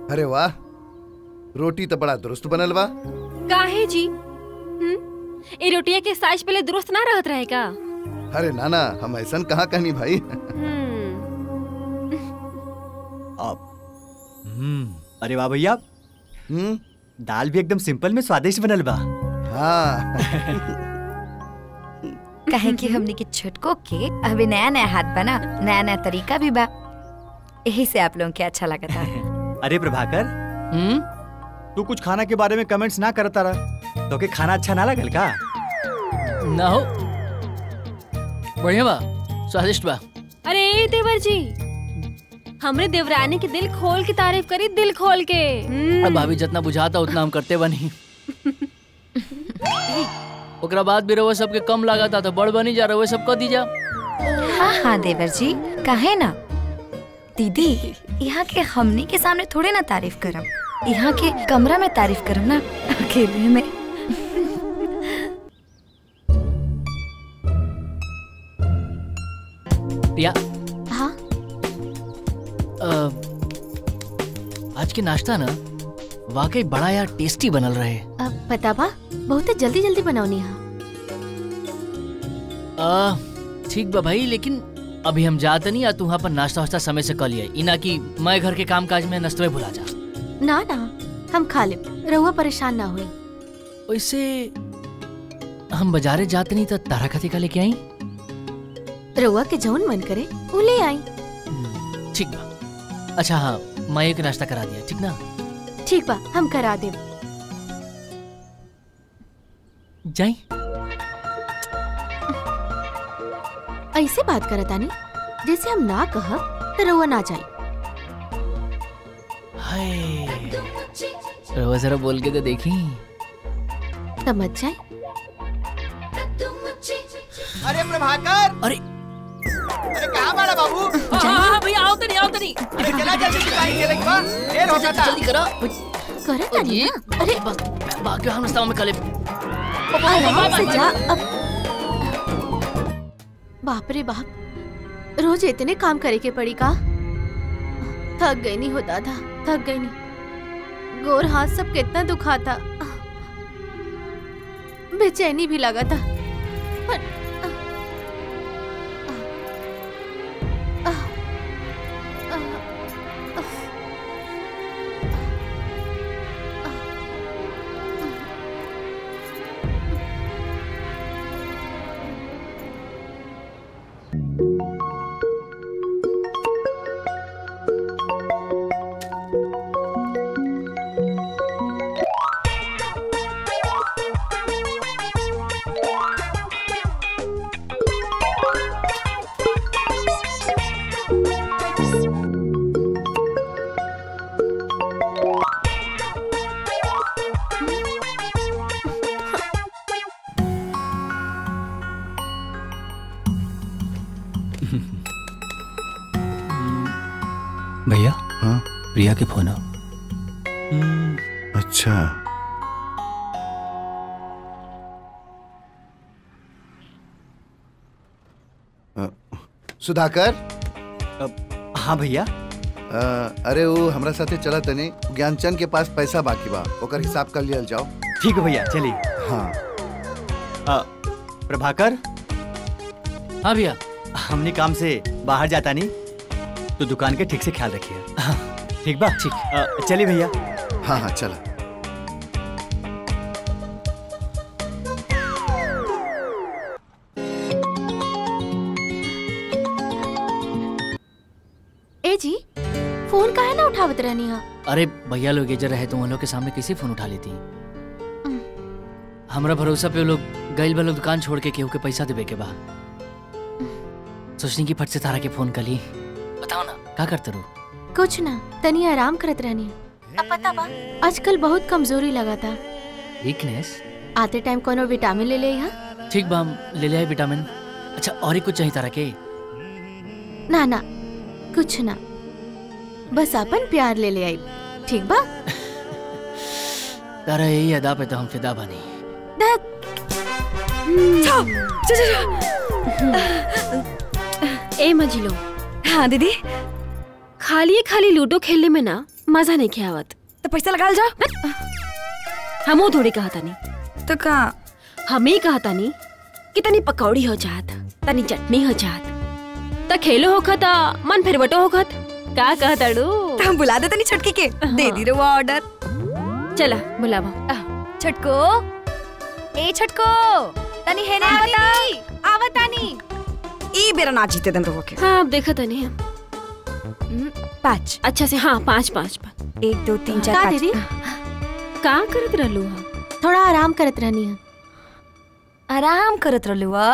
अरे वाह रोटी तो बड़ा दुरुस्त बनल बा काहे जी हम्म ए रोटिया के साइज पहले दुरुस्त ना रहत रहे का अरे नाना हम ऐसा कहाँ कहनी भाई हम्म हम्म अरे वाह भैया हम्म दाल भी एकदम सिंपल में स्वादिष्ट बनल बा हाँ कहे कि हमने के छोटको के अभी नया नया हाथ बना नया नया तरीका भी बा यही से आप लोगों के अच्छा लगा था अरे प्रभाकर हम्म तू कुछ खाना के बारे में कमेंट्स ना करता रहा तो के खाना अच्छा ना लगल का ना हो बढ़िया बा स्वादिष्ट बा अरे देवर जी हमरे देवरानी के दिल खोल के तारीफ करी दिल खोल के हम्म। अब भाभी जितना बुझाता उतना हम करते बनी ओकरा बाद भी रहो सबके कम लागत था तो बड़ बनी जा रहो सब कर दी जा हाँ हाँ देवर जी कहे ना दीदी यहाँ के हमनी के सामने थोड़े ना तारीफ करम यहाँ के कमरा में तारीफ करम ना अकेले में या हाँ अ, आज के नाश्ता ना वाकई बड़ा यार टेस्टी बनल रहे अब पता बा बहुत जल्दी जल्दी बनौनी हा अ, ठीक बा भाई लेकिन अभी हम जाते नहीं या तू वहाँ पर नाश्ता वास्ता समय से कर लिया इना कि मैं घर के काम काज में नस्तवे भुला जा ना ना हम खा ले रहुआ परेशान ना हुए वैसे हम बाजारे जाते नहीं तो तारा खाती का लेके आई रहुआ के जौन मन करे वो ले आई ठीक बा अच्छा हाँ मैं एक नाश्ता करा दिया ठीक ना ठीक बा हम करा दे जाई ऐसे बात करतानी जैसे हम ना कहब तो रहुआ ना जाई हाय रवा जरा बोल के तो देखी तब मत जाए अरे प्रभाकर अरे अरे कहाँ बड़ा बाबू हाँ भैया आओ तो नहीं आओ तो नहीं अरे चला जल्दी सिपाही खेले के बाद देर हो जाता जल्दी करो करतानी ये ना अरे बस बाकी हम नाश्ता में कले आराम से जा अब बाप रे बाप रोज इतने काम करे के पड़ी का थक गई नहीं होता था थक गई नहीं गोर हाथ सब कितना दुखाता बेचैनी भी लगा था पर भैया हाँ प्रिया के फोन अच्छा अ, सुधाकर हाँ भैया अ, अरे वो हमरा साथे चला तने ज्ञानचंद के पास पैसा बाकी बा ओकर हिसाब कर लियल जाओ ठीक है भैया चलिए हाँ अ, प्रभाकर हाँ भैया हमने काम से बाहर जाता नहीं तो दुकान के ठीक से ख्याल रखिए हाँ, ठीक बा ठीक अ, चलिए भैया हाँ हाँ चला ए जी फोन काहे ना उठावत रहनी हा अरे भैया लोग एजर रहे तो उन लोग के सामने कैसे फोन उठा लेती हमरा भरोसा पे वो लोग गइल बा लोग दुकान छोड़ के केहू के पैसा देवे के बा सोचनी की फट से तारा के फोन कली बताओ ना का करते रो कुछ ना तनी आराम करत रहनी अब पता बा आजकल बहुत कमजोरी लगा था वीकनेस आते टाइम कोनो विटामिन ले ले हा ठीक बा हम ले ले आए विटामिन अच्छा और ही कुछ चाहिए तारा के ना ना कुछ ना बस अपन प्यार ले ले आई ठीक बा तारा यही अदा पे तो हम फिदा बनी ए मजिलो हाँ दीदी खाली खाली लूडो खेलने में ना मजा नहीं खियावत तो पैसा लगा जा हमो थोड़ी कहा तानी तो का हमें कहा तानी कि तनी पकौड़ी हो जात तनी चटनी हो जात त खेलो होखत मन फिर बटो होखत का कहताड़ू तो हम बुला दे तनी छटकी के दे दी रे वो ऑर्डर चला बुलावा छटको ए छटको तनी है ना आवता आवतानी ई बेरा ना जीते दन रोके हाँ अब देखा तनी हम पाँच अच्छा से हाँ पाँच पाँच पाँच एक दो तीन चार का पाँच दीदी का करत रहलू हम थोड़ा आराम करत रहनी है आराम करत रहलू आ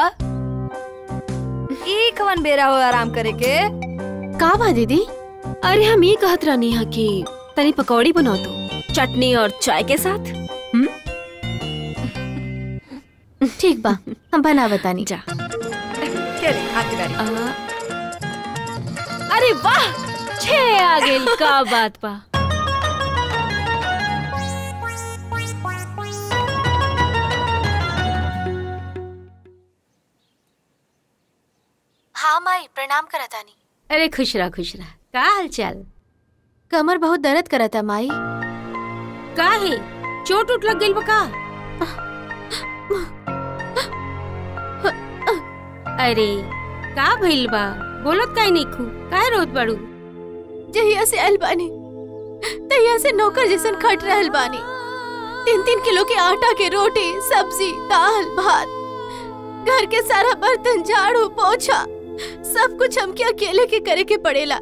ई कवन बेरा हो आराम करे के का बा दीदी अरे हम ये कहत रहनी है कि तनी पकौड़ी बनाओ तो चटनी और चाय के साथ ठीक बा हम बना बतानी जा चले आती बारी आ, अरे वाह छे आ गेल का बात बा हाँ माई प्रणाम करतानी अरे खुश रह खुश रह का हाल चाल कमर बहुत दर्द करता माई का है चोट उठ लग गइल बा का अरे का भइल बा बोलत काहे नहीं खू काहे रोत बाड़ू जहिया से आयल बानी तहिया से नौकर जैसन खट रहल बानी तीन तीन किलो के आटा के रोटी सब्जी दाल भात घर के सारा बर्तन झाड़ू पोछा सब कुछ हमके अकेले के करे के पड़ेला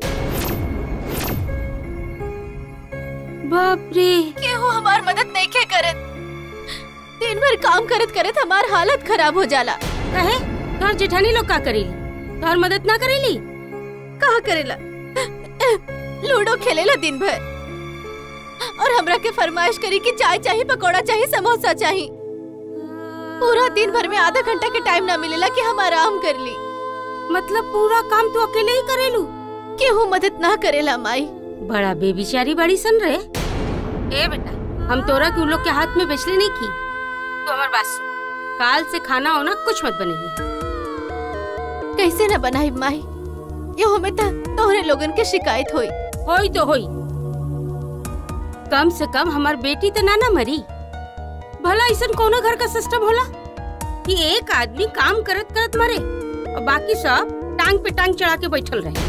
बाप रे केहू हमार मदद नहीं के करत दिन भर काम करत करत हमार हालत खराब हो जाला कहे तोहर जेठानी लोग का करेली तोहर मदद ना करेली कहा करेला लूडो खेलेला दिन भर और हमरा के फरमाइश करी कि चाय चाहिए पकौड़ा चाहिए समोसा चाहिए पूरा दिन भर में आधा घंटा के टाइम ना मिलेला कि हम आराम कर ली मतलब पूरा काम तू अकेले ही करेलू केहू मदद ना करेला माई बड़ा बेबिचारी बड़ी सन रहे ए बेटा हम तोरा के उन लोग के हाथ में बेचले नहीं की तू हमार बात सुन काल से खाना होना कुछ मत बनेगी कैसे न बनाई माई यो हमें तो तोहरे लोगन के शिकायत होई होई तो होई कम से कम हमार बेटी तो ना ना मरी भला ऐसा कोनो घर का सिस्टम होला कि एक आदमी काम करत करत मरे और बाकी सब टांग पे टांग चढ़ा के बैठल रहे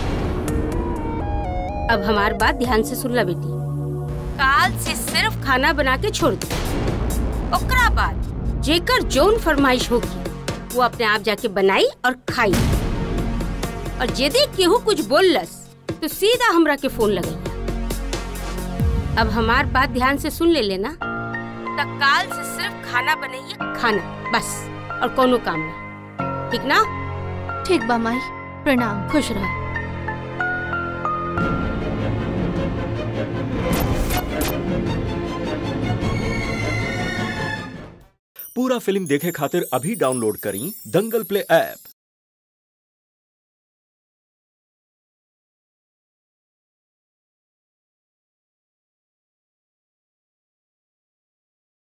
अब हमार बात ध्यान से सुन ला बेटी काल से सिर्फ खाना बना के छोड़ दे ओकरा बाद जेकर जोन फरमाइश होगी वो अपने आप जाके बनाई और खाई और यदि केहू कुछ बोललस तो सीधा हमरा के फोन लगाई अब हमार बात ध्यान से सुन ले लेना तब काल से सिर्फ खाना बनाइए खाना बस और कोनो काम ना ठीक ना ठीक बा माई प्रणाम खुश रह पूरा फिल्म देखे खातिर अभी डाउनलोड करी दंगल प्ले ऐप